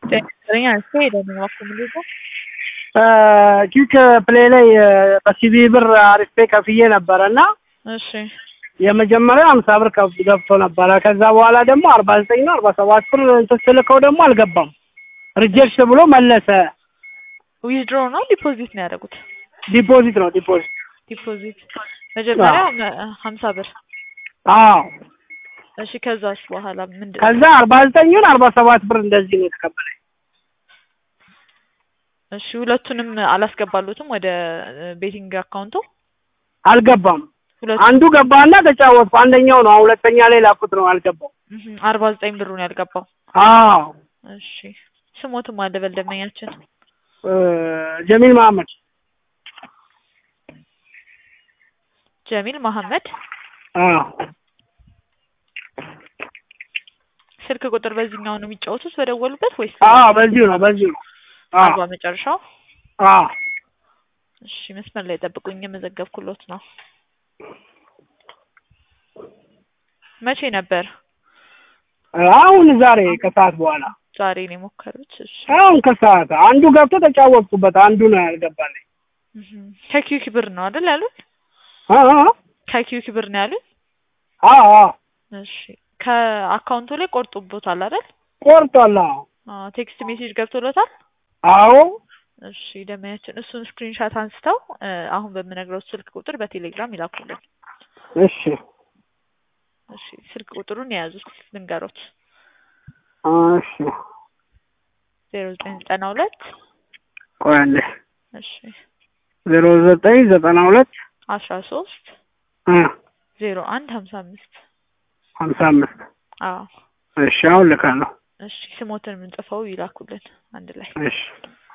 ዘጠኝ አንስቶ ሄደ ነው አኮሞዴቶ ኪክ ፕሌይ ላይ በሲቢ ብር አሪፌ ከፍዬ ነበረ እና እሺ የመጀመሪያው ሀምሳ ብር ከፍ ገብቶ ነበረ። ከዛ በኋላ ደግሞ አርባ ዘጠኝ ነው አርባ ሰባት ብር እንትን ስልከው ደግሞ አልገባም። ሪጀክት ብሎ መለሰ። ዊዝድሮ ነው ዲፖዚት ነው ያደረጉት? ዲፖዚት ነው ዲፖዚት። ዲፖዚት መጀመሪያ ሀምሳ ብር አዎ። እሺ ከዛስ በኋላ ምንድን ከዛ አርባ ዘጠኙን አርባ ሰባት ብር እንደዚህ ነው የተቀበለኝ። እሺ ሁለቱንም አላስገባሉትም ወደ ቤቲንግ አካውንቱ አልገባም። ሁለቱ አንዱ ገባና ተጫወትኩ። አንደኛው ነው ሁለተኛ ላይ ላኩት ነው አልገባም። አርባ ዘጠኝ ብሩን ያልገባው። አዎ እሺ ስሞትም አለ በልደመኛችን እ ጀሚል መሀመድ ጀሚል መሐመድ አዎ ስልክ ቁጥር በዚህኛው ነው የሚጫወቱት በደወሉበት ወይስ አዎ በዚሁ ነው በዚሁ ነው። አዎ አርባ መጨረሻው? አዎ እሺ መስመር ላይ ጠብቁኝ፣ የመዘገብኩሎት ነው። መቼ ነበር? አሁን ዛሬ ከሰዓት በኋላ ዛሬ ነው የሞከሩት። እሺ አሁን ከሰዓት አንዱ ገብቶ ተጫወትኩበት፣ አንዱ ነው ያልገባልኝ። እህ ከኪዩኪ ብር ነው አይደል ያሉት? አዎ ከኪዩኪ ብር ነው ያሉት? አዎ አዎ እሺ ከአካውንቱ ላይ ቆርጦቦታል አይደል? ቆርጧል። አዎ አዎ ቴክስት ሜሴጅ ገብቶሎታል? አዎ እሺ ደመያችን እሱን ስክሪንሻት አንስተው እ አሁን በምነግረው ስልክ ቁጥር በቴሌግራም ይላኩልን። እሺ እሺ ስልክ ቁጥሩን የያዙት ልንገሮት እሺ ዜሮ ዘጠኝ ዘጠና ሁለት ቆይ አንዴ እሺ ዜሮ ዘጠኝ ዘጠና ሁለት አስራ ሶስት እ ዜሮ አንድ ሀምሳ አምስት ሀምሳ አምስት አዎ እሺ አሁን ልካለሁ። እሺ ስሞትን የምንጽፈው ይላኩልን አንድ ላይ እሺ